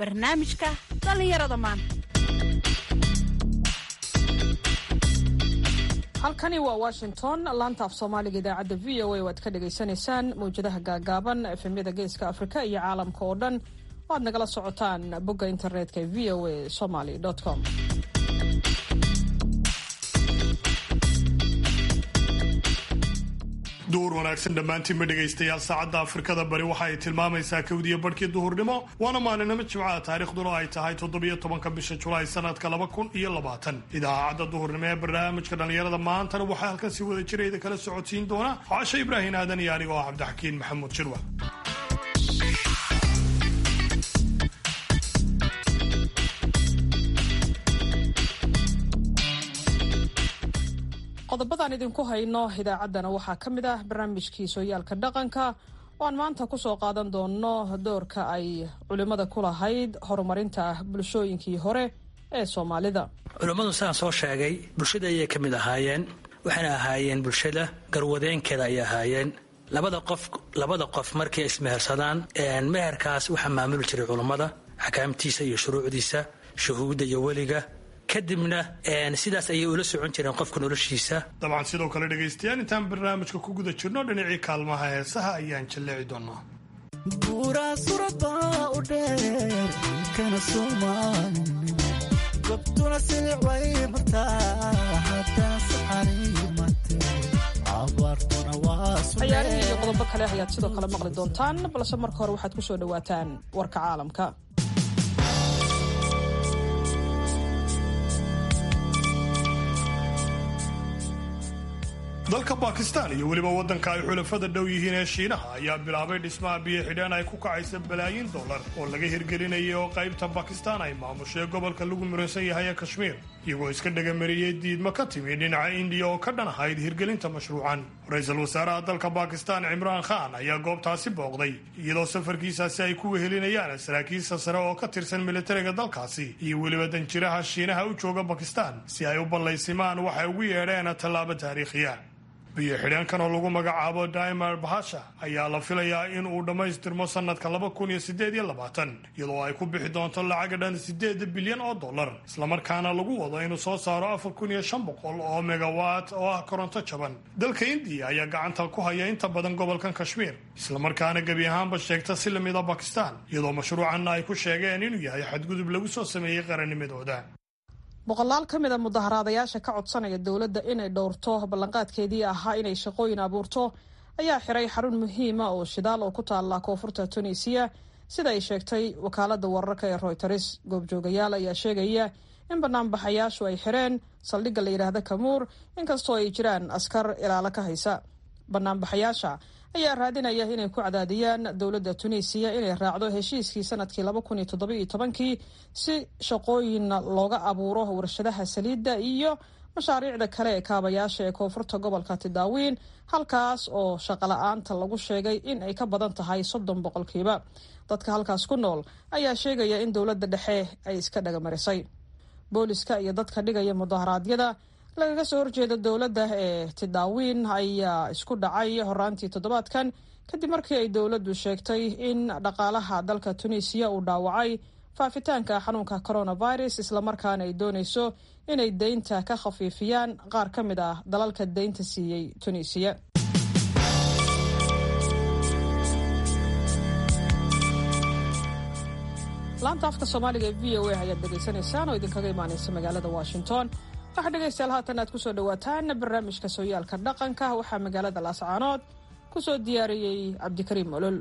barnaamijka dhallinyarada maanta halkani waa washington laanta af soomaaliga idaacadda v o a waad ka dhagaysanaysaan mawjadaha gaagaaban efemyada geeska afrika iyo caalamka oo dhan waad nagala socotaan bogga internetka e v o a somaly com duhur wanaagsan dhammaantiinma dhegaystayaal saacadda afrikada bari waxa ay tilmaamaysaa kawdiya barhkii duhurnimo waana maalinimo jimcaha taariikhduna ay tahay toddobiyo tobanka bisha julaay sanadka laba kun iyo labaatan idaacadda duhurnimo ee barnaamijka dhallinyarada maantana waxaa halkan si wada jirayda kala socodsiin doona caasho ibraahin aadan iyo anigo ah cabdixakiin maxamuud jirwa qodobadaan idinku hayno idaacaddana waxaa ka mid ah barnaamijkii sooyaalka dhaqanka oo aan maanta kusoo qaadan doono doorka ay culimmada ku lahayd horumarinta bulshooyinkii hore ee soomaalida culummadu sidaan soo sheegay bulshada ayay ka mid ahaayeen waxayna ahaayeen bulshada garwadeenkeeda ayay ahaayeen labada qof labada qof markay ismehersadaan meherkaas waxaa maamuli jiray culummada axkaamtiisa iyo shuruucdiisa shuhuudda iyo weliga kadibna sidaas ayay ula socon jireen qofka noloshiisa dabcan sidoo kale dhegaystayaal intaan barnaamijka ku guda jirno dhinacii kaalmaha heesaha ayaan jalleeci doonaa buuraa surabaa u dheer kana soomaalin gobtuna silic way martaa haddana saxariimate abaartuna waa ciyaarihii iyo qodobo kale ayaad sidoo kale maqli doontaan balse marka hore waxaad ku soo dhowaataan warka caalamka dalka bakistan iyo weliba waddanka ay xulafada dhow yihiin ee shiinaha ayaa bilaabay dhismaha biyo xidhaan ay ku kacaysa balaayiin dollar oo laga hirgelinayay oo qaybta bakistan ay maamushay gobolka lagu muransan yahay ee kashmiir iyagoo iska dhagamariyey diidmo ka timi dhinaca indiya oo ka dhan ahayd hirgelinta mashruucan ra-iisul wasaaraha dalka bakistan cimraan khan ayaa goobtaasi booqday iyadoo safarkiisaasi ay ku wehelinayaan saraakiisha sare oo ka tirsan militariga dalkaasi iyo weliba danjiraha shiinaha u jooga bakistan si ay u ballaysimaan waxay ugu yeedheen tallaabo taariikhiya biyo xidheenkan oo lagu magacaabo daimar bahasha ayaa la filayaa in uu dhammaystirmo sanadka laba kun iyo sideed iyo labaatan iyadoo ay ku bixi doonto lacag dhan sideed bilyan oo dollar islamarkaana lagu wado inuu soo saaro afar kun iyo shan boqol oo megawatt oo ah koronto jaban dalka indiya ayaa gacanta ku haya inta badan gobolkan kashmiir islamarkaana gebi ahaanba sheegta si lamida bakistan iyadoo mashruucanna ay ku sheegeen inuu yahay xadgudub lagu soo sameeyey qarannimadooda boqolaal ka mid a mudaharaadayaasha ka codsanaya dowladda inay dhowrto ballanqaadkeedii ahaa inay shaqooyin abuurto ayaa xiray xarun muhiima oo shidaal oo ku taalla koonfurta tunisiya sida ay sheegtay wakaalada wararka ee royters goobjoogayaal ayaa sheegaya in banaanbaxayaashu ay xireen saldhigga la yidhaahda kamuur inkastoo ay jiraan askar ilaalo ka haysa banaanbaxayaasha ayaa raadinaya inay ku cadaadiyaan dowladda tunisiya inay raacdo heshiiskii sanadkii laba kun iyo toddobiiyo tobankii si shaqooyin looga abuuro warshadaha saliidda iyo mashaariicda kale ee kaabayaasha ee koonfurta gobolka tidaawiin halkaas oo shaqala-aanta lagu sheegay in ay ka badan tahay soddon boqolkiiba dadka halkaas ku nool ayaa sheegaya in dowladda dhexe ay iska dhagamarisay booliska iyo dadka dhigaya mudaharaadyada lagaga soo horjeeda dowladda ee tidaawiin ayaa isku dhacay horaantii toddobaadkan kadib markii ay dowladdu sheegtay in dhaqaalaha dalka tunisiya uu dhaawacay faafitaanka xanuunka coronavirus islamarkaana ay doonayso inay deynta ka khafiifiyaan qaar ka mid ah dalalka deynta siiyey tunisiya laanta afka soomaaliga ee v o a ayaad dhegaysanaysaan oo idinkaga imaanaysa magaalada washington waxaa dhegaystayaal haatan aad kusoo dhawaataan barnaamijka sooyaalka dhaqanka waxaa magaalada laascaanood ku soo diyaariyey cabdikariim olol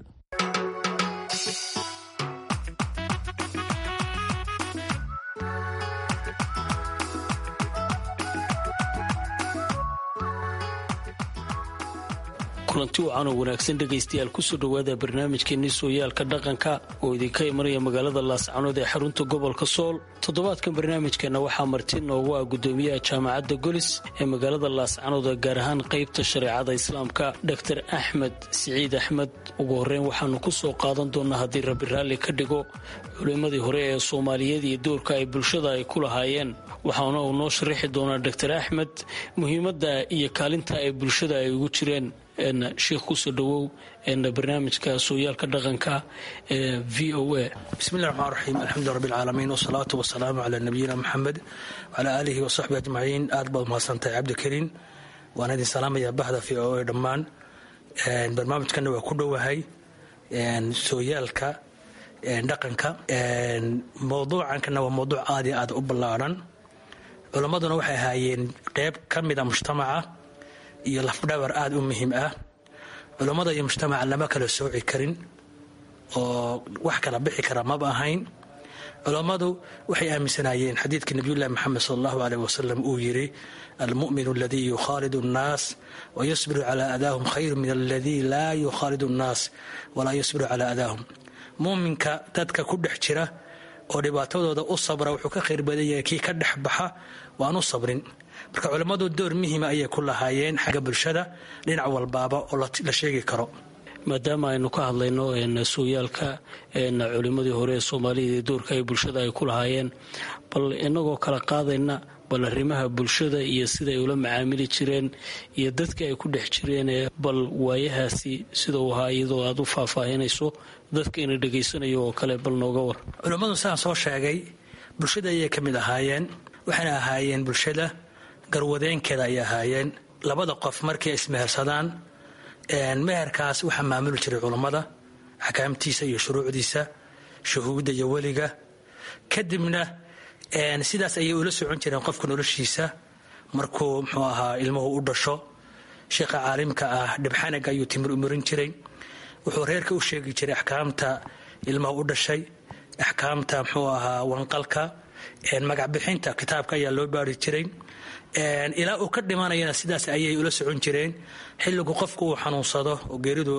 kulanti wacan oo wanaagsan dhegaystayaal kusoo dhowaada barnaamijkeenii sooyaalka dhaqanka oo idinka imanaya magaalada laascanood ee xarunta gobolka sool toddobaadkan barnaamijkeenna waxaa marti noogu ah gudoomiyaha jaamacadda golis ee magaalada laascanood gaar ahaan qaybta shareecada islaamka dor axmed siciid axmed ugu horeyn waxaanu ku soo qaadan doonaa haddii rabbi raalli ka dhigo culimmadii hore ee soomaaliyeed iyo doorka ay bulshada ay ku lahaayeen waxaana uu noo sharaxi doonaa dor axmed muhiimadda iyo kaalinta ay bulshada ay ugu jireen sheikh kusoo dhawow barnaamijka sooyaalka dhaqanka ee v o a bismillahi raxmaan raxiim alxamdu rabbi alcaalamiin wasalaatu wasalaamu calaa nabiyina maxamed wacalaa aalihi wasaxbi ajmaciin aad baad mahadsantahay cabdikariin waan idin salaamayaa bahda v o a dhammaan barnaamijkana waa ku dhowahay sooyaalka dhaqanka mowduucankana waa mowduuc aad iyo aad u ballaadhan culammaduna waxay ahaayeen qeyb ka mida mujtamaca iyo lafdhabar aada u muhiim ah culammada iyo mujtamaca lama kala sooci karin oo wax kala bixi kara maba ahayn culammadu waxay aaminsanaayeen xadiidkii nabiyullahi maxamed sal allahu aleyh wasalam uu yidhi almu'minu aladii yukhaalidu annaas wayasbiru calaa adaahum khayru min aladii laa yukhaalidu annaas walaa yasbiru calaa adaahum muuminka dadka ku dhex jira oo dhibaatadooda u sabra wuxuu ka khayr badan yahay kii ka dhex baxa waan u sabrin marka culammadu door muhima ayay ku lahaayeen xagga bulshada dhinac walbaaba oo la sheegi karo maadaama aynu ka hadlayno sooyaalka culimmadii hore ee soomaalida iyo doorka ay bulshada ay ku lahaayeen bal inagoo kala qaadayna bal arrimaha bulshada iyo siday ula macaamili jireen iyo dadka ay ku dhex jireen bal waayahaasi sida uu ahaa iyadoo aad u faahfaahinayso dadka ina dhegaysanayo oo kale bal nooga war culimmadu sidaan soo sheegay bulshada ayay ka mid ahaayeen waxayna ahaayeen bulshada garwadeenkeeda ay ahaayeen labada qof markay ismehersadaan meherkaas waxaa maamuli jiray culammada axkaamtiisa iyo shuruucdiisa shuhuudda iyo weliga kadibna sidaas ayay ula socon jireen qofka noloshiisa markuu muxuu ahaa ilmuhu u dhasho sheekha caalimka ah dhibxanag ayuu timir umarin jiray wuxuu reerka u sheegi jiray axkaamta ilmaha u dhashay axkaamta muxuu ahaa wanqalka magacbixinta kitaabka ayaa loo baari jiray ilaa uu ka dhimanayana sidaas ayay ula socon jireen xilligu qofku uu xanuunsado oo geeridu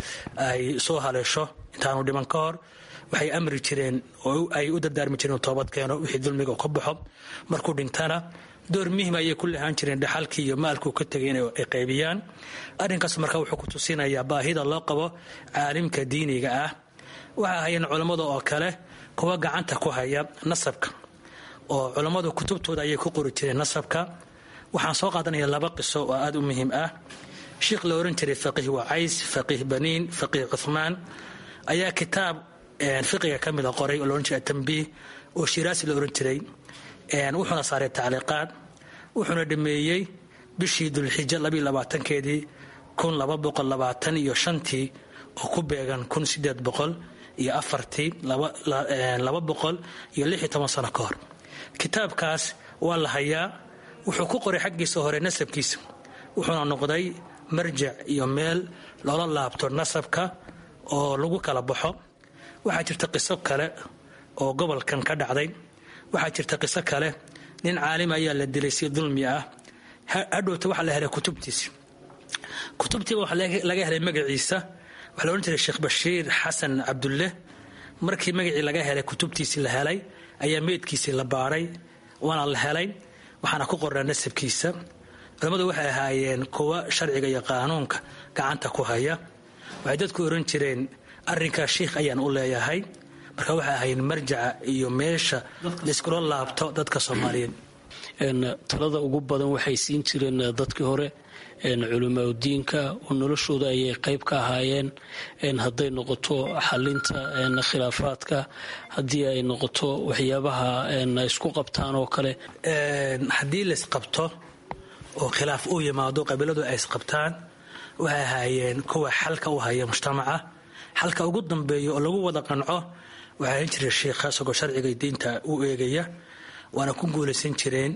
ay soo haleesho intaanu dhiman ka hor waxay amri jireen oo ay u dardaarmi jireen toobad keeno wixii dulmiga ka baxo markuu dhintana door muhim ayay ku lahaan jireen dhaxalkii iyo maalkuu ka tegay inay qaybiyaan arrinkaas marka wuxuu ku tusinayaa baahida loo qabo caalimka diiniga ah waxay ahayeen culammada oo kale kuwa gacanta ku haya nasabka oo culammadu kutubtooda ayay ku qori jireen nasabka waxaan soo qaadanaya laba qiso oo aada u muhiim ah sheikh la oran jiray faqiih wacays faqiih baniin faqiih cuhmaan ayaa kitaab fiqiga ka mida qoray oo laohan jiray atambiih oo shiraasi la oran jiray wuxuuna saaray tacliiqaad wuxuuna dhameeyey bishii dulxija labayo labaatankeedii kun laba boqol labaatan iyo shantii oo ku beegan kun sideed boqol iyo afartii laba boqol iyo lix iyo toban sano ka hor kitaabkaas waa la hayaa wuxuu ku qoray xaggiisa hore nasabkiisa wuxuuna noqday marjac iyo meel loola laabto nasabka oo lagu kala baxo waxaa jirta qiso kale oo gobolkan ka dhacday waxaa jirta qiso kale nin caalim ayaa la dilay si dulmi ah hadhowta waxaa la helay kutubtiisi kutubtiiba waxaa laga helay magaciisa waxaa la odhan jiray sheekh bashiir xasan cabdulle markii magacii laga helay kutubtiisii la helay ayaa meydkiisii la baaray waana la helay waxaana ku qornaa nasabkiisa culammadu waxay ahaayeen kuwa sharciga iyo qaanuunka gacanta ku haya waxay dadku oran jireen arrinkaa shiikh ayaan u leeyahay marka waxay ahaayeen marjaca iyo meesha laiskula laabto dadka soomaaliyeed talada ugu badan waxay siin jireen dadkii hore culimaadudiinka oo noloshooda ayay qayb ka ahaayeen hadday noqoto xalinta khilaafaadka haddii ay noqoto waxyaabaha isku qabtaan oo kale haddii laysqabto oo khilaaf uu yimaado qabiiladu ay isqabtaan waxay ahaayeen kuwa xalka u haya mujtamaca xalka ugu dambeeya oo lagu wada qanco waxaa ahan jira sheikha isagoo sharciga diinta u eegaya waana ku guulaysan jireen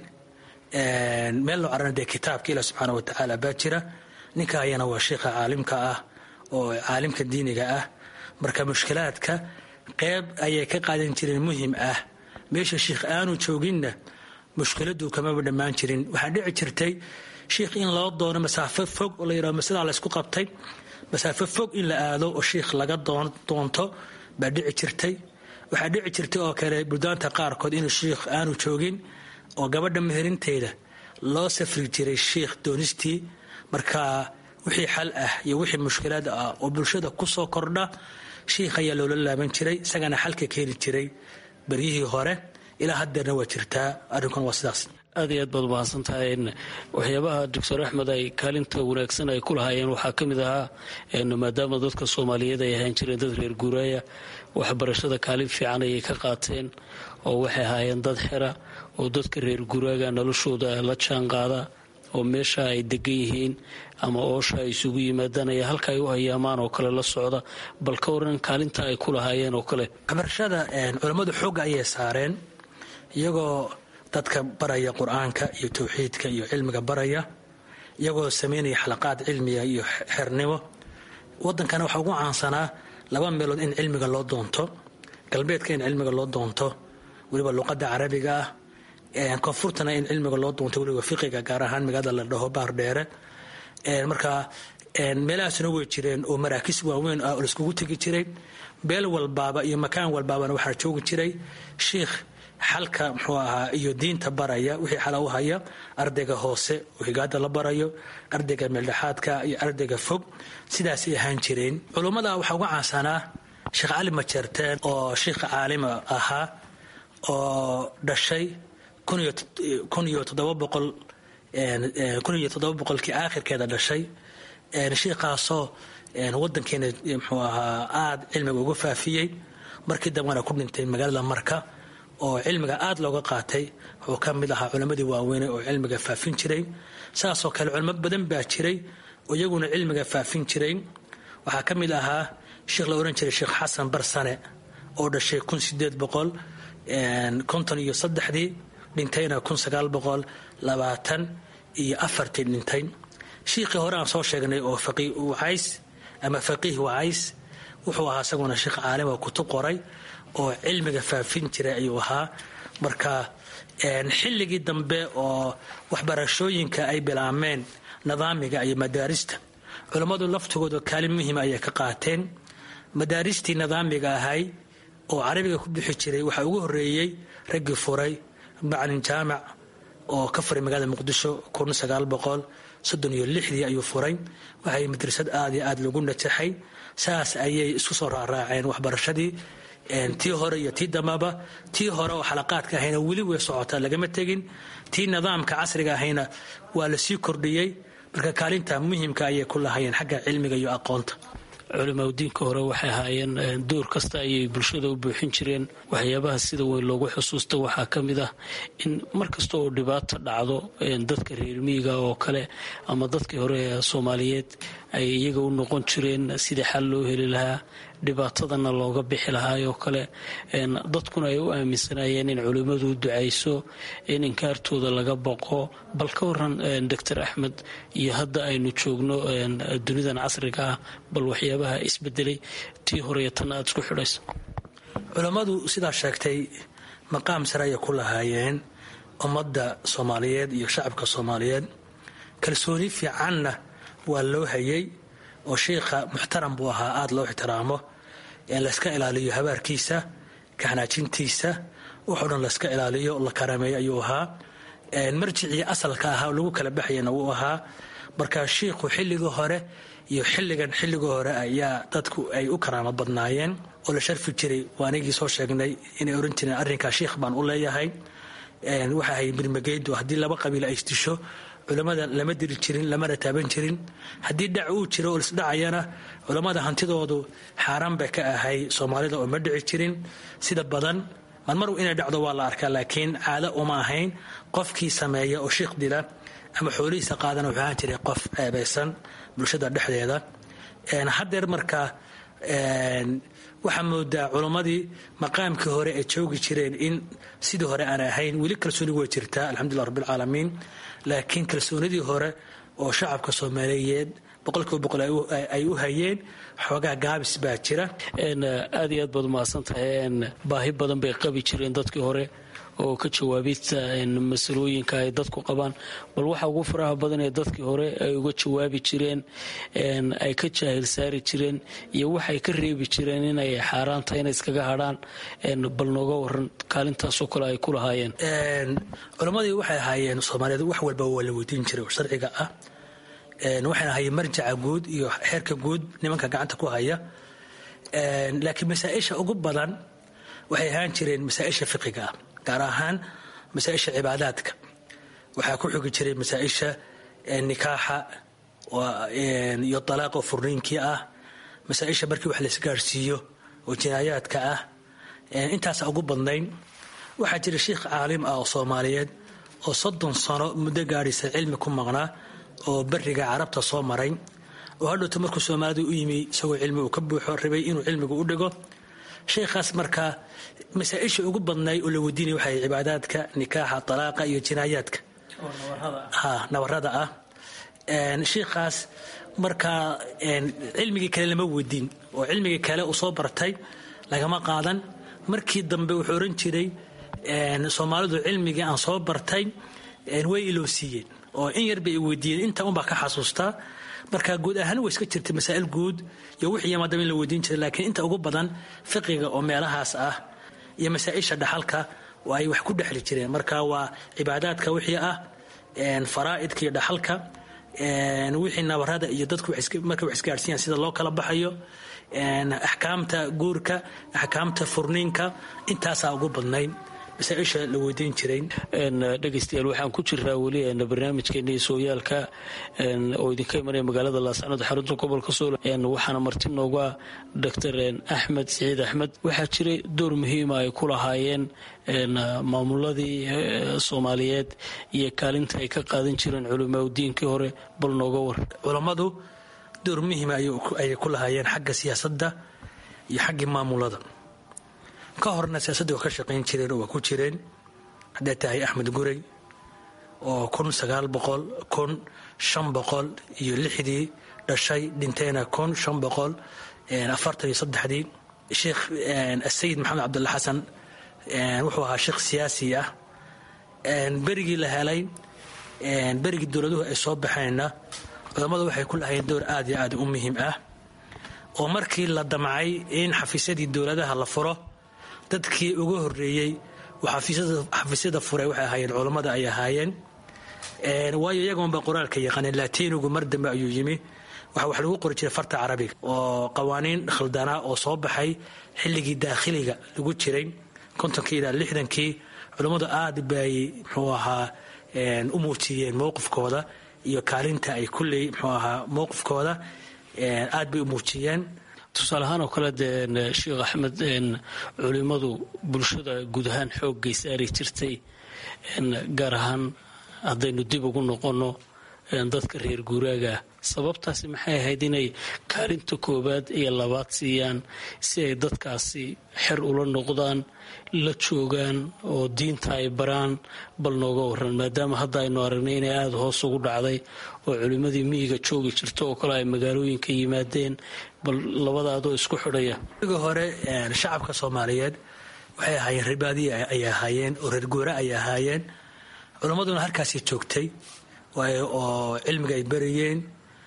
meel loo carana dee kitaabka ilah subxaana watacaala baa jira ninka ayana waa sheikha caalimka ah oo caalimka diiniga ah marka mushkilaadka qeyb ayay ka qaadan jireen muhim ah meesha sheikh aanu jooginna mushkiladu kamaba dhammaan jirin waxaa dhici jirtay sheikh in loo doono masaafo fog oo la yidhahdo masadaa laysku qabtay masaafo fog in la aado oo sheikh laga doonto baa dhici jirtay waxaa dhici jirtay oo kale buldaanta qaarkood inuu sheikh aanu joogin oo gabadha meherinteeda loo safri jiray sheikh doonistii marka wixii xal ah iyo wixii mushkilaad ah oo bulshada kusoo kordha sheikh ayaa loola laaban jiray isagana xalka keeni jiray beryihii hore ilaa haddeerna waa jirtaa arrinkuna waa sidaas aad iyo aad baad umahadsan tahay waxyaabaha doctor axmed ay kaalinta wanaagsan ay ku lahaayeen waxaa ka mid ahaa maadaama dadka soomaaliyeed ay ahaan jireen dad reer guuraaya waxbarashada kaalin fiican ayay ka qaateen oo waxay ahaayeen dad xera oo dadka reer guuraaga noloshooda la jaan qaada oo meesha ay degan yihiin ama oosha ay isugu yimaadaan ayaa halka ay u hayaamaan oo kale la socda bal ka waran kaalinta ay ku lahaayeen oo kale waxbarashada culammadu xoogga ayay saareen iyagoo dadka baraya qur-aanka iyo tawxiidka iyo cilmiga baraya iyagoo sameynaya xalaqaad cilmiga iyo xernimo wadankana waxaa ugu caansanaa laba meelood in cilmiga loo doonto galbeedka in cilmiga loo doonto weliba luqadda carabiga ah koonfurtana in cilmiga loo doonto weliba fiqiga gaar ahaan magaalada la dhaho baardheere marka meelahaasna way jireen oo maraakiis waaweyn ah oo laiskugu tegi jiray beel walbaaba iyo makaan walbaabana waxaa joogi jiray shiikh xalka muxuu ahaa iyo diinta baraya wixii xala u haya ardayga hoose oo higaada la barayo ardayga meeldhexaadka iyo ardayga fog sidaasay ahaan jireen culummada waxaa uga caansanaa sheekh cali majeerteen oo shiikha caalima ahaa oo dhashay kun iyo toddoba boqol kun iyo toddoba boqolkii aakhirkeeda dhashay shiikaasoo wadankeena muxuu ahaa aada cilmiga uga faafiyey markii dambena ku dhintay magaalada marka oo cilmiga aada looga qaatay wuxuu ka mid ahaa culammadii waaweyne oo cilmiga faafin jiray saasoo kale culamo badan baa jiray oo iyaguna cilmiga faafin jiray waxaa ka mid ahaa sheekh la ohan jiray sheekh xasan barsane oo dhashay kun sideed boqol konton iyo saddexdii dhintayna kun sagaal boqol labaatan iyo afartii dhintay shiikhii hore aan soo sheegnay oo faqih wacays ama faqiih wacays wuxuu ahaa isaguna sheekh caalim oo kutub qoray oo cilmiga faafin jiray ayuu ahaa marka xilligii dambe oo waxbarashooyinka ay bilaameen nidaamiga iyo madaarista culammadu laftigooda kaalin muhiima ayay ka qaateen madaaristii nidaamiga ahay oo carabiga ku bixi jiray waxaa ugu horeeyey raggii furay macalin jaamac oo ka furay magaalada muqdisho kun sagaal boqol soddon iyo lixdii ayuu furay waxay madrasad aada iyo aada lagu najaxay saas ayay isku soo raaraaceen waxbarashadii tii hore iyo tii dambaba tii hore oo xalaqaadka ahayna weli way socotaa lagama tegin tii nidaamka casriga ahayna waa lasii kordhiyey marka kaalinta muhimka ayay ku lahayeen xagga cilmiga iyo aqoonta culimaudiinka hore waxay ahaayeen door kasta ayay bulshada u buuxin jireen waxyaabaha sida weyn loogu xusuusta waxaa ka mid ah in mar kasta oo dhibaato dhacdo dadka reer miyiga oo kale ama dadkii hore ee soomaaliyeed ay iyaga u noqon jireen sidii xal loo heli lahaa dhibaatadana looga bixi lahaayoo kale dadkuna ay u aaminsanaayeen in culimmadu ducayso in inkaartooda laga baqo bal ka waran doctor axmed iyo hadda aynu joogno dunidan casriga ah bal waxyaabaha isbedelay tii horeyo tan aada isku xidhayso culammadu sidaa sheegtay maqaam sare ayay ku lahaayeen ummadda soomaaliyeed iyo shacabka soomaaliyeed kalsooni fiicanna waa loo hayay oo sheikha muxtaram buu ahaa aada loo ixtiraamo layska ilaaliyo habaarkiisa kaxanaajintiisa wuxuu dhan layska ilaaliyo la karameeyo ayuu ahaa marjicii asalka ahaa lagu kala baxayana wuu ahaa marka shiikhu xilligii hore iyo xilligan xilligii hore ayaa dadku ay u karaamo badnaayeen oo la sharfi jiray waanigii soo sheegnay inay oran jireen arrinkaa shiikh baan u leeyahay waxa ahay mirmageydu haddii laba qabiil ay isdisho culammada lama diri jirin lamana taaban jirin haddii dhac uu jiro oo lisdhacayana culammada hantidoodu xaaraan bay ka ahay soomaalida oo ma dhici jirin sida badan marmar inay dhacdo waa la arkaa laakiin caado uma ahayn qofkii sameeya oo shiikh dila ama xoolihiisa qaadana wuxuu ahaan jiray qof ceebaysan bulshada dhexdeeda haddeer marka waxaa moodaa culammadii maqaamkii hore ay joogi jireen in sidii hore aan ahayn weli kalsooni way jirtaa alxamdulilah rabbilcaalamiin laakiin kalsoonidii hore oo shacabka soomaaliyeed boqolkiiba boqol ay u hayeen xoogaa gaabis baa jira aad iyo aad baad umahadsan tahay baahi badan bay qabi jireen dadkii hore oo ka jawaabista masalooyinka ay dadku qabaan bal waxa ugu faraha badan ee dadkii hore ay uga jawaabi jireen ay ka jaahil saari jireen iyo waxay ka reebi jireen inay xaaraan tahay inay iskaga hadhaan bal nooga waran kaalintaasoo kale ay ku lahaayeen culammadii waxay ahaayeen soomaaliyeed wax walba waa la weydiin jiray oo sharciga ah waxayna ahaayeen marjaca guud iyo xeerka guud nimanka gacanta ku haya laakiin masaa-isha ugu badan waxay ahaan jireen masaa-isha fiqiga ah gaar ahaan masaa-isha cibaadaadka waxaa ku xugi jiray masaa-isha nikaaxa iyo dalaaqa furniinkii ah masaa-isha markii wax laisgaarhsiiyo oo jinaayaadka ah intaasa ugu badnayn waxaa jira sheikh caalim ah oo soomaaliyeed oo soddon sano muddo gaadhaysa cilmi ku maqnaa oo beriga carabta soo maray oo hadhowta markuu soomaalida u yimi isagoo cilmi uu ka buuxo rabay inuu cilmiga u dhigo sheekhaas markaa masaa-isha ugu badnaay oo la weydiinaya waxay cibaadaadka nikaaxa talaaqa iyo jinaayaadka ha nabarada ah sheikhaas markaa cilmigii kale lama weydiin oo cilmigii kale uu soo bartay lagama qaadan markii dambe wuxuu oran jiray soomaalidu cilmigii aan soo bartay way iloo siiyeen oo in yar bay weydiiyeen inta unbaa ka xasuustaa marka guud ahaan way iska jirtay masaa'il guud iyo wixii yamaadaba in la weydiin jiray laakiin inta ugu badan fiqiga oo meelahaas ah iyo masaa-isha dhaxalka oo ay wax ku dhexli jireen marka waa cibaadaadka wixii ah faraa'idka iyo dhaxalka wixii nabarada iyo dadku markay wax isgaarsiiyaan sida loo kala baxayo axkaamta guurka axkaamta furniinka intaasaa ugu badnayd masaaisha la weydiin jiray dhegeystayaal waxaan ku jiraa weli barnaamijkeeni sooyaalka oo idinka imanaya magaalada laascanood xarunta gobolka sool waxaana marti noogu ah doctor axmed siciid axmed waxaa jiray door muhiima ay ku lahaayeen maamuladii soomaaliyeed iyo kaalinta ay ka qaadan jireen culimaa diinkii hore bal nooga war culammadu door muhiima ayay ku lahaayeen xagga siyaasadda iyo xaggii maamulada ka horna siyaasadda waa ka shaqayn jireen oo waa ku jireen hadday tahay axmed gurey oo kun sagaal boqol kun shan boqol iyo lixdii dhashay dhintayna kun shan boqol afartan iyo saddexdii sheekh asayid maxamed cabdulla xasan wuxuu ahaa sheekh siyaasi ah berigii la helay berigii dowladuhu ay soo baxeenna culammadu waxay ku lahayeen door aad iyo aad u muhiim ah oo markii la damcay in xafiisyadii dowladaha la furo dadkii ugu horeeyey xafiisyada furay waxay ahaayeen culammada ay ahaayeen waayo iyagoonba qoraalka yaqaaneen laatiinigu mar dambe ayuu yimi waxa wax lagu qori jiray farta carabiga oo qawaaniin khaldanaa oo soo baxay xilligii daakhiliga lagu jiray kontonkii ilaa lixdankii culammadu aad bay muxuu ahaa u muujiyeen mowqifkooda iyo kaalinta ay kulley muxuu ahaa mowqifkooda aad bay u muujiyeen tusaale ahaan oo kale dee sheekh axmed culimmadu bulshada guud ahaan xooggay saari jirtay gaar ahaan haddaynu dib ugu noqonno dadka reer guuraaga sababtaasi maxay ahayd inay kaalinta koowaad iyo labaad siiyaan si ay dadkaasi xer ula noqdaan la joogaan oo diinta ay baraan bal nooga waran maadaama hadda aynu aragnay inay aada hoos ugu dhacday oo culimmadii miyiga joogi jirto oo kale ay magaalooyinka yimaadeen bal labadaadoo isku xidhaya igi hore shacabka soomaaliyeed waxay ahaayeen reerbaadiye ay ahaayeen oo reer guura ay ahaayeen culammaduna halkaasay joogtay oo cilmiga ay barayeen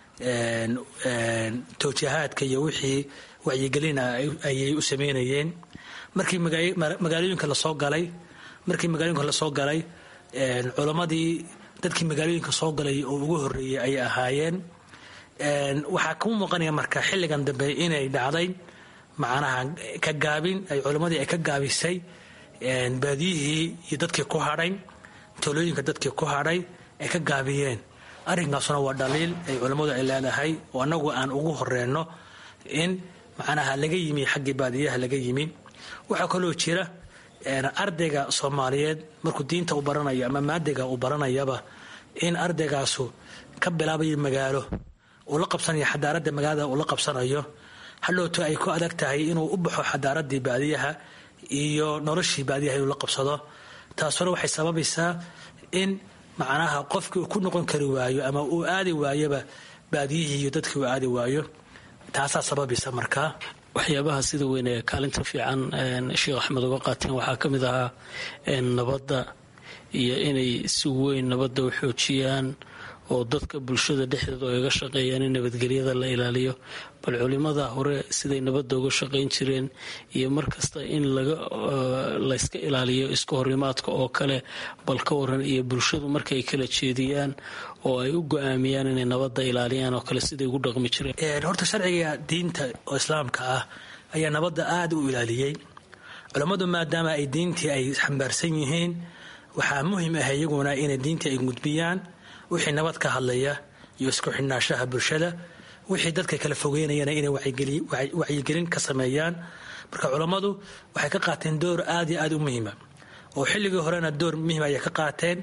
towjihaadka iyo wixii wacyigelina ayay u sameynayeen markii magaalooyinka lasoo galay markii magaalooyinka lasoo galay culammadii dadkii magaalooyinka soo galay oo ugu horeeyey ayay ahaayeen waxaa kuu muuqanaya marka xilligan dambe inay dhacday macnaha ka gaabin ay culammadii ay ka gaabisay baadiyihii iyo dadkii ku hadhay tolooyinka dadkii ku hadhay ay ka gaabiyeen arrinkaasuna waa dhaliil ay culammadu ay leedahay oo annagu aan ugu horeyno in macnaha laga yimi xaggii baadiyaha laga yimi waxaa kaloo jira ardayga soomaaliyeed markuu diinta u baranayo ama maadiga uu baranayaba in ardaygaasu ka bilaabayo magaalo uu la qabsanayo xadaaradda magaalada uu la qabsanayo hadhowto ay ku adag tahay inuu u baxo xadaaradii baadiyaha iyo noloshii baadiyaha inuu la qabsado taasuna waxay sababaysaa in macnaha qofkii uu ku noqon kari waayo ama uu aadi waayoba baadiyihii iyo dadkii uu aadi waayo taasaa sababaysa markaa waxyaabaha sida weyn ee kaalinta fiican sheekh axmed uga qaateen waxaa ka mid ahaa nabadda iyo inay si weyn nabadda u xoojiyaan oo dadka bulshada dhexdeeda oo iga shaqeeyaan in nabadgelyada la ilaaliyo bal culimada hore siday nabadda uga shaqayn jireen iyo markasta in layska ilaaliyo iska horimaadka oo kale bal ka waran iyo bulshadu markay kala jeediyaan oo ay u go-aamiyaan inay nabadda ilaaliyaan oo kale siday ugu dhaqmi jireen horta sharciga diinta oo islaamka ah ayaa nabadda aada u ilaaliyey culammadu maadaama ay diintii ay xambaarsan yihiin waxaa muhiim ah iyaguna inay diinta ay gudbiyaan wixii nabad ka hadlaya iyo isku xidhnaashaha bulshada wixii dadka kala fogeynayana inay wacyigelin ka sameeyaan marka culammadu waxay ka qaateen door aad iyo aad u muhiima oo xilligii horena door muhiim ayay ka qaateen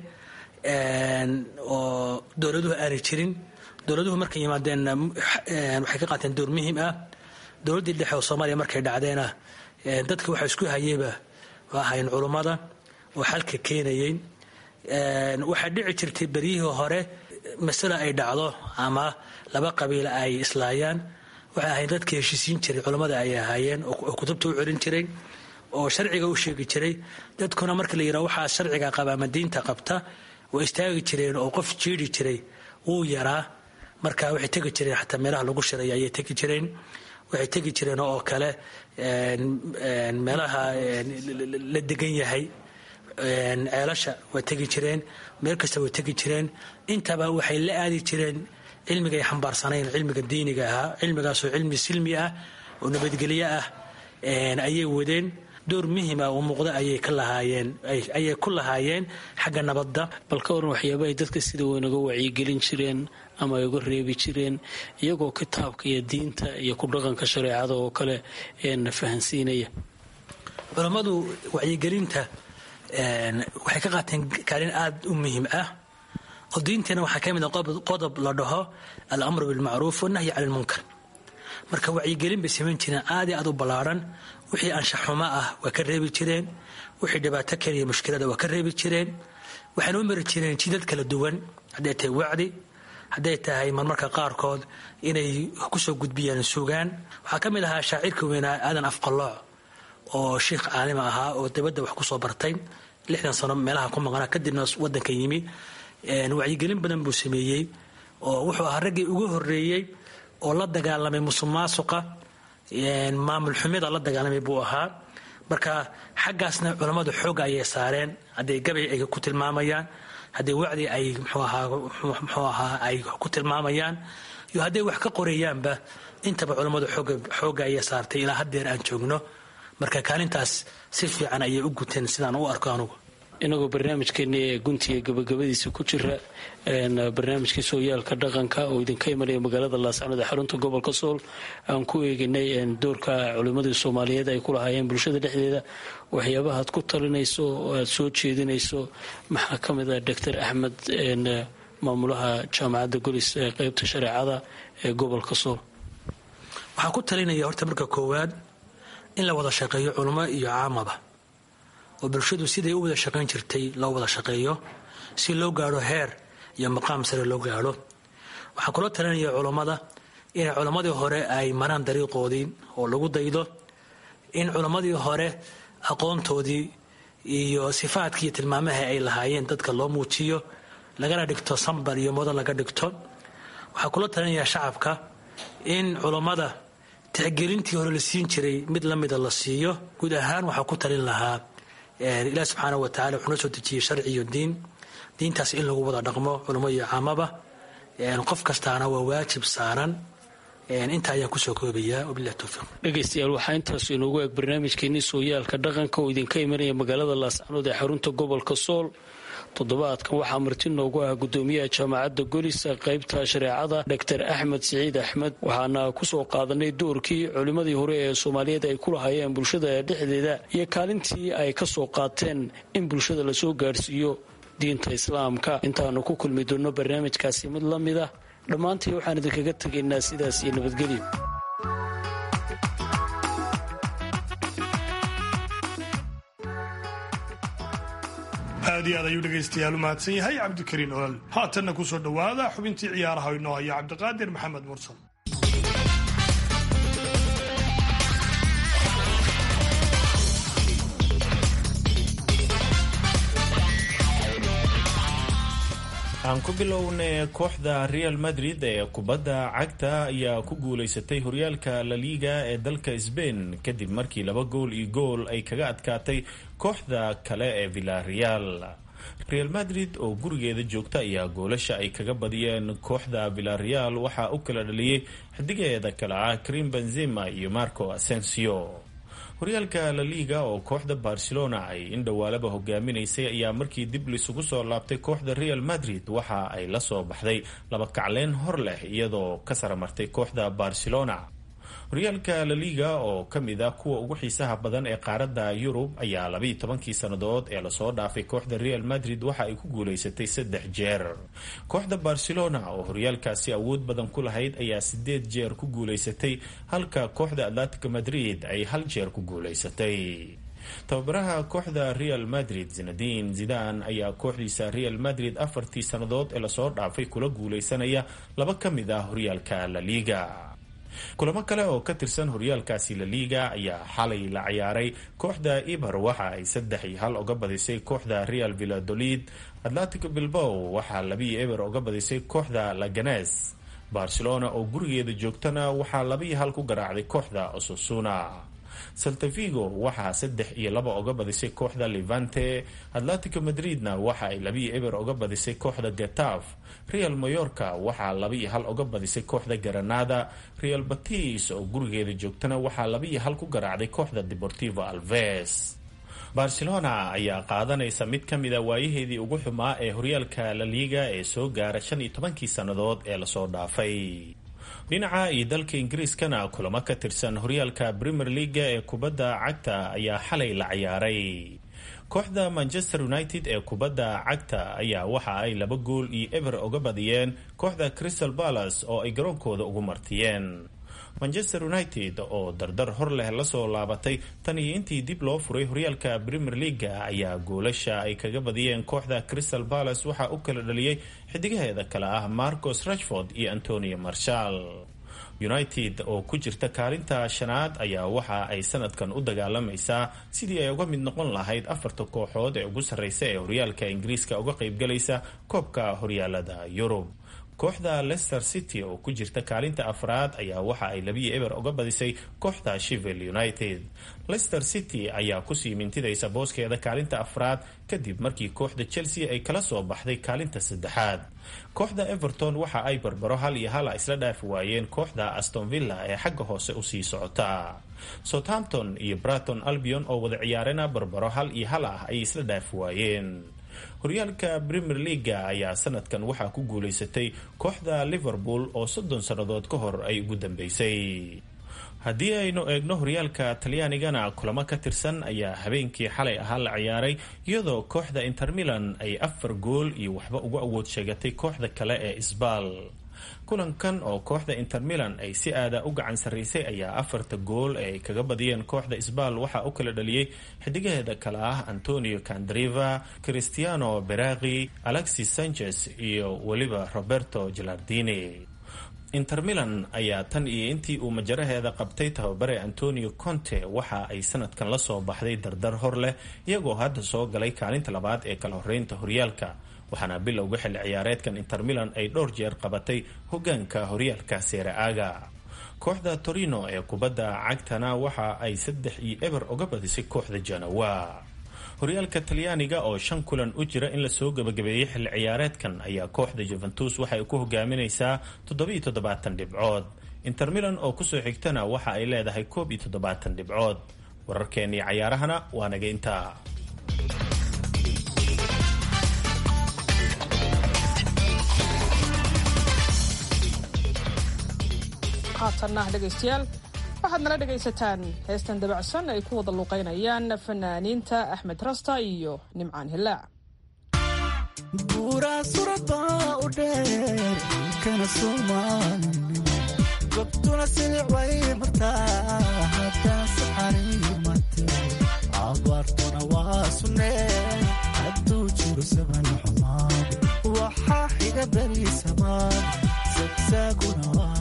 oo dowladuhu aanay jirin dowladuhu markay yimaadeenna waxay ka qaateen door muhiim ah dowladdii dhexe oo soomaaliya markay dhacdeena dadka waxa isku hayeyba ahayn culummada oo xalka keenayey waxaa dhici jirtay beryihii hore masale ay dhacdo ama laba qabiil ay islaayaan waxay ahayn dadka heshiisiin jiray culammada ay ahaayeen oo kutubta u celin jiray oo sharciga u sheegi jiray dadkuna marka la yidhaha waxaa sharciga qaba ama diinta qabta way istaagi jireen oo qof jiiri jiray wuu yaraa marka waxay tegi jireen xataa meelaha lagu shiray ayay tegi jireen waxay tegi jireen oo kale meelaha la degan yahay ceelasha way tegi jireen meel kasta way tegi jireen intaba waxay la aadi jireen cilmiga ay xambaarsanayn cilmiga diiniga ahaa cilmigaasoo cilmi silmi ah oo nabadgelyo ah ayay wadeen door muhima oo muuqda ayay ka lahaayeen ayay ku lahaayeen xagga nabadda bal ka waran waxyaaba ay dadka sida weyn uga wacyigelin jireen ama ay uga reebi jireen iyagoo kitaabka iyo diinta iyo ku dhaqanka shareecada oo kale na fahansiinaya culammadu wacyigelinta waxay ka qaateen kaalin aada u muhiim ah oo diinteena waxaa ka mid a qodob la dhaho alamru bilmacruuf wanahyi cani lmunkar marka wacyigelin bay samayn jireen aad i aad u ballaaran wixii anshaxumo ah waa ka reebi jireen wixii dhibaato keliya mushkilada waa ka reebi jireen waxayna u mari jireen jidad kala duwan hadday tahay wacdi hadday tahay marmarka qaarkood inay kusoo gudbiyaan sugaan waxaa ka mid ahaa shaacirka weynaa aadan afqalooc oo sheikh caalima ahaa oo dabadda wax kusoo bartay lixdan sano meelaha ku maqnaa kadibna wadanka yimi wacyigelin badan buu sameeyey oo wuxuu ahaa raggii ugu horeeyey oo la dagaalamay musuq maasuqa maamul xumida la dagaalamay buu ahaa marka xaggaasna culammadu xooga ayay saareen hadday gabay ay ku tilmaamayaan hadday wacdi ay mxuu ahaa ay ku tilmaamayaan iyo hadday wax ka qorayaanba intaba culammadu xooga ayay saartay ilaa haddeer aan joogno marka kaalintaas si fiican ayay u guteen sidaan u arko anugu inagoo barnaamijkeeni ee guntiga gabagabadiisa ku jira barnaamijkii sooyaalka dhaqanka oo idinka imanaya magaalada laascanood ee xarunta gobolka sool aan ku eeginay doorka culimmadii soomaaliyeed ay ku lahaayeen bulshada dhexdeeda waxyaabaha aad ku talinayso oo aad soo jeedinayso maxaa ka mid ah doctor axmed maamulaha jaamacadda golis ee qeybta shareecada ee gobolka sool waxaan ku talinaya horta marka koowaad in la wada shaqeeyo culimo iyo caamaba oo bulshadu siday u wada shaqayn jirtay loo wada shaqeeyo si loo gaadho heer iyo maqaam sare loo gaadho waxaan kula talinaya culammada inay culammadii hore ay maraan dariiqoodii oo lagu daydo in culammadii hore aqoontoodii iyo sifaadkii iyo tilmaamaha ay lahaayeen dadka loo muujiyo lagana dhigto sambar iyo mudan laga dhigto waxaan kula talinaya shacabka in culammada tixgelintii hore la siin jiray mid la mida la siiyo guud ahaan waxaa ku talin lahaa ilaah subxaana wa tacala wuxuu noo soo dejiyey sharci iyo diin diintaas in lagu wada dhaqmo culamo iyo caamaba qof kastaana waa waajib saaran intaa ayaan kusoo koobayaa wabilahi towfiiq dhegaystayaal waxaa intaas inoogu eeg barnaamijkeenii sooyaalka dhaqanka oo idinka imanaya magaalada laascanood ee xarunta gobolka sool toddobaadkan waxaa marti noogu ah gudoomiyaha jaamacadda golisa qaybta shareecada doctor axmed siciid axmed waxaana kusoo qaadanay doorkii culimmadii hore ee soomaaliyeed ay ku lahaayeen bulshada dhexdeeda iyo kaalintii ay ka soo qaateen in bulshada lasoo gaadhsiiyo diinta islaamka intaanu ku kulmi doonno barnaamijkaasi mid la mid ah dhammaantii waxaan idinkaga tegaynaa sidaas iyo nabadgelyo aad iyo aad ayuu dhegaystayaal u mahadsan yahay cabdikariin olol haatanna ku soo dhowaada xubintii ciyaaraha inoo haya cabdiqaadir maxamed mursal aan ku bilownay kooxda real madrid ee kubadda cagta ayaa ku guulaysatay horyaalka la liga ee dalka sbain kadib markii laba gool iyo gool ay kaga adkaatay kooxda kale ee villareal real madrid oo gurigeeda joogta ayaa goolasha ay kaga badiyeen kooxda villareal waxaa u kala dhaliyey xidigeeda kale ah karim benzema iyo marco asensio horyaalka la liga oo kooxda barcelona ay indhowaalaba hogaaminaysay ayaa markii dib lisugu soo laabtay kooxda real madrid waxa ay la soo baxday laba kacleyn hor leh iyadoo ka saramartay kooxda barcelona horyaalka la liga oo ka mid ah kuwa ugu xiisaha badan ee qaaradda yurub ayaa labayo tobankii sannadood ee lasoo dhaafay kooxda real madrid waxa ay ku guulaysatay saddex jeer kooxda barcelona oo horyaalkaasi awood badan ku lahayd ayaa sideed jeer ku guulaysatay halka kooxda atletico madrid ay hal jeer ku guulaysatay tababaraha kooxda real madrid zinadin zidan ayaa kooxdiisa real madrid afartii sannadood ee lasoo dhaafay kula guulaysanaya laba ka mid ah horyaalka la liga kulamo kale oo ka tirsan horyaalkaasi la liga ayaa xalay la ciyaaray kooxda ibar waxa ay saddex iyo hal uga badisay kooxda real villadolid atletico bilbow waxaa labiiyo eber uga badisay kooxda laganes barcelona oo gurigeeda joogtana waxaa labiiyo hal ku garaacday kooxda ososuna saltavigo waxaa saddex iyo laba uga badisay kooxda levante atletico madridna waxa ay labiiyo eber uga badisay kooxda getaf real mayorka waxaa laba-iyo hal uga badisay kooxda granada real batis oo gurigeeda joogtana waxaa laba-iyo hal ku garaacday kooxda deportivo alves barcelona ayaa qaadanaysa mid ka mida waayaheedii ugu xumaa ee horyaalka la liga ee soo gaara shan iyo tobankii sannadood ee lasoo dhaafay dhinaca iyo dalka ingiriiskana kulamo ka tirsan horyaalka premier leaga ee kubadda cagta ayaa xalay la ciyaaray kooxda manchester united ee kubadda cagta ayaa waxa ay laba gool iyo eber uga badiyeen kooxda crystal palace oo ay garoonkooda ugu martiyeen manchester united oo dardar hor leh lasoo laabatay tan iyo intii dib loo furay horyaalka premier leaga ayaa goolasha ay kaga badiyeen kooxda crystal palace waxaa u kala dhaliyey xidigaheeda kale ah marcos rashford iyo antonio marshal united oo ku jirta kaalinta shanaad ayaa waxa ay sanadkan u dagaalamaysaa sidii ay uga mid noqon lahayd afarta kooxood ee ugu sarreysa ee horyaalka ingiriiska uga qaybgalaysa koobka horyaalada yurub kooxda leicester city oo ku jirta kaalinta afraad ayaa waxa ay labiyo eber uga badisay kooxda shivel united leicester city ayaa kusii mintidaysa booskeeda kaalinta afraad kadib markii kooxda chelsea ay kala soo baxday kaalinta saddexaad kooxda everton waxa ay barbaro hal iyo hala isla dhaafi waayeen kooxda aston villa ee xagga hoose usii socota southampton iyo braton albion oo wada ciyaarena barbaro hal iyo hal ah ayay isla dhaafi waayeen horyaalka premier leaga ayaa sanadkan waxaa ku guulaysatay kooxda liverpool oo soddon sannadood ka hor ay ugu dambeysay haddii aynu eegno horyaalka talyaanigana kulamo ka tirsan ayaa habeenkii xalay ahaa la ciyaaray iyadoo kooxda inter milan ay afar gool iyo waxba ugu awood sheegatay kooxda kale ee isbaal kulankan oo kooxda inter milan ay si aada u gacan sarraysay ayaa afarta gool ee ay kaga badiyeen kooxda isbaal waxaa u kala dhaliyey xidigaheeda kale ah antonio candriva cristiano beraqi alexis sanchez iyo weliba roberto gilardini inter milan ayaa tan iyo intii uu majaraheeda qabtay tababare antonio conte waxa ay sanadkan la soo baxday dardar hor leh iyagoo hadda soo galay kaalinta labaad ee kala horeynta horyaalka waxaana bilowga xilli ciyaareedkan inter milan ay dhowr jeer qabatay hogaanka horyaalka seere-aaga kooxda torino ee kubadda cagtana waxa ay saddex iyo eber uga badisay kooxda janawa horyaalka talyaaniga oo shan kulan u jira in lasoo gabagabeeyey xilli ciyaareedkan ayaa kooxda juventus waxay ku hogaaminaysaa toddobiyo toddobaatan dhibcood inter milan oo kusoo xigtana waxa ay leedahay koob iyo toddobaatan dhibcood wararkeennii cayaarahana waa naga intaa haatanna dhegaystayaal waxaad nala dhegaysataan heestan dabacsan ay ku wada luuqaynayaan fanaaniinta axmed rasta iyo nimcaan hilaac buuraa surabaa u dheer kana soomaalin gobtuna silic way martaa haddana saxariimate abaartuna waa sunnee hadduu jiro saban xumaan waxaa xiga beri samaan sagsaaguna waa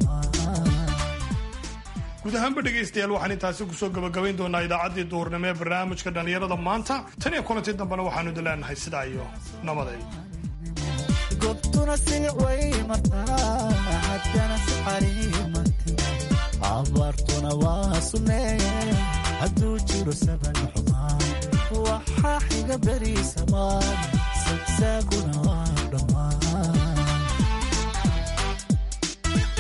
guud ahaanba dhegaystayaal waxaan intaasi kusoo gabagabayn doonaa idaacaddii duhurnimo ee barnaamijka dhallinyarada maanta tan iyo kulantii dambena waxaanu idin leenahay sidaa iyo nabaday gobtuna silic way martaa haddana saxariimate abaartuna waa sunnee hadduu jiro saban xumaan waxaa xiga beri samaan sagsaaguna waa dhammaan